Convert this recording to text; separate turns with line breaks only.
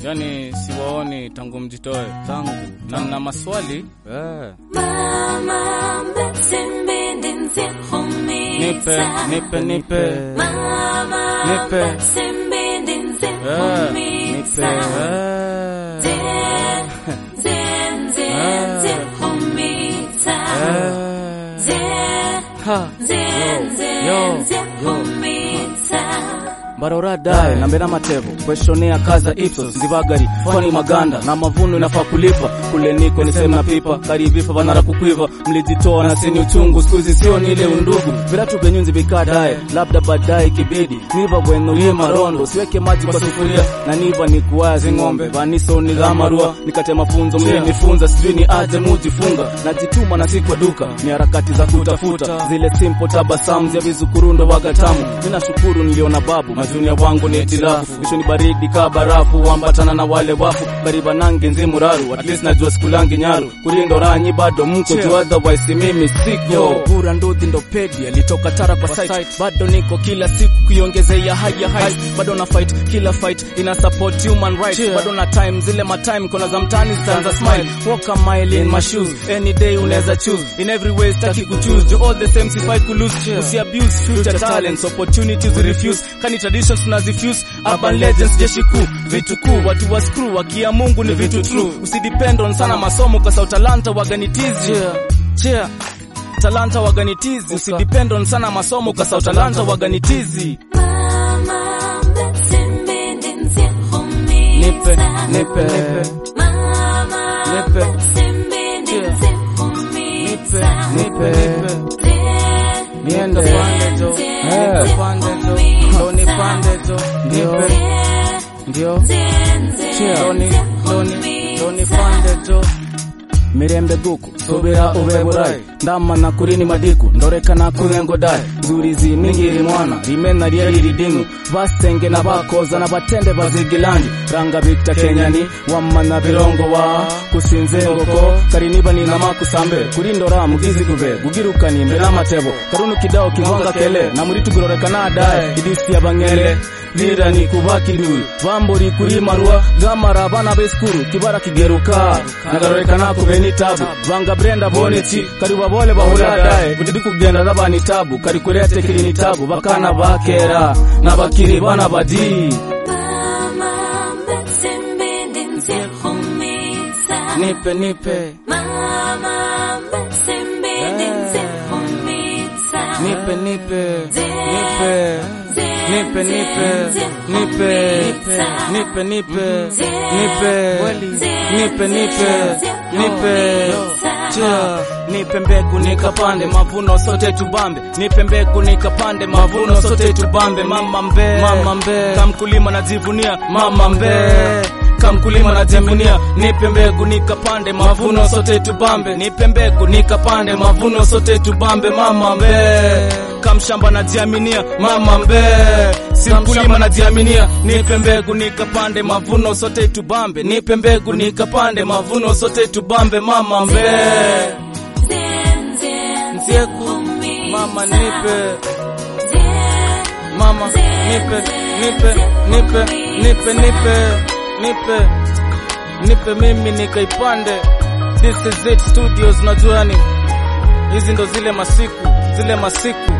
yani siwaoni tangu mjitoe
tangu
na na maswali
eh.
Mama mbetsimbi nzihumisa
nipe nipe nipe
Mama
Nipe.
mbetsimbi
eh, nipe
nzihumisa
eh,
Zen, zen, zen, zihumisa
eh.
Zen,
Ha.
zen,
Yo,
zen,
yo.
zihumisa
barora dae na mbera matevo kweshonea kaza ipsos ndivagari fani maganda na mavuno inafaa kulipa kule niko ni sehemu na pipa karibifa vanara kukwiva mlijitoa na sini uchungu skuizi sio ni ile undugu viratu vyenyunzi vikadae labda baadaye kibidi niva bwenulie marondo siweke maji kwa sufuria na niva ni kuwazi ng'ombe vaniso ni dhamarua nikate mafunzo mlinifunza sijui ni aje mujifunga najituma na si kwa duka ni harakati za kutafuta zile simple tabasamu ya vizukurundo wagatamu ninashukuru niliona babu majunia wangu ni itilafu isho ni baridi ka barafu wambatana na wale wafu kariba nange nzimuraru at least najua sikulangi nyaru kurindo ranyi bado mko tu otherwise mimi siko bura ndudhi ndo pedi alitoka tara kwa site bado niko kila siku kuiongezea higher heights bado na fight kila fight ina support human rights bado na time zile ma time kona za mtani stanza smile walk a mile in my shoes any day unaweza choose in every way staki kuchoose you all the same if I could lose usi abuse future talents opportunities we refuse kani traditions tunazifuse urban legends jeshi kuu vitu kuu watu wa screw wakia Mungu ni vitu true usidepend on sana masomo kwa sababu talanta waganitizi cheer talanta waganitizi usidepend on sana masomo kwa sababu talanta waganitizi
Mama mbetsimbi
nipe
nzihumisa
nipe nipe
Mama
Nipe.
mbetsimbi
nipe
nzihumisa
nipe nipe niende pande jo nipe pande jo ndo ni pande jo nipe ndio Doni, doni, doni pande jo
mirembe guku subira ube burai ndamana kurini madiku ndorekana kurengo dai zurizi ningiri mwana rimena ryeri ridinu basenge na bakoza na batende bazigilandi ranga bita kenyani wamana birongo wa kusinze ngoko kariniba ni nama kusambe kurindora mugizi gube gugirukani mbere amatebo karunu kidao kivanga kele na muri tugororeka dae idisi yabangele lirani kubakidui bamburi kuri marua gamara bana beskuru kibara kigeruka nagaroreka kubeni tabu banga brenda boneti kari babole bahura dae kutidi kugenda nabani tabu kari kurete kirini tabu bakana bakera nabakiri bana badi
Mama mbetsimbi nzihumisa
nipe nipe
Mama mbetsimbi nzihumisa
nipe nipe nipe nipe nipe nipe nipe nipe nipe nipe nipe nipe Chia, nipe mbegu nikapande mavuno sote tubambe nipe mbegu nikapande mavuno sote tubambe mama mbe mama mbe kamkulima najivunia mama mbe kamkulima najivunia nipe mbegu nikapande mavuno sote tubambe nipe mbegu nikapande mavuno sote tubambe mama mbe kamshamba najiaminia mama mbe si mkulima najiaminia nipe mbegu nikapande mavuno sote tubambe nipe mbegu nikapande mavuno sote tubambe mama mbe Nzieku, mama nipe mama nipe nipe nipe nipe nipe nipe nipe mimi nikaipande this is it studios najuani hizi ndo zile masiku zile masiku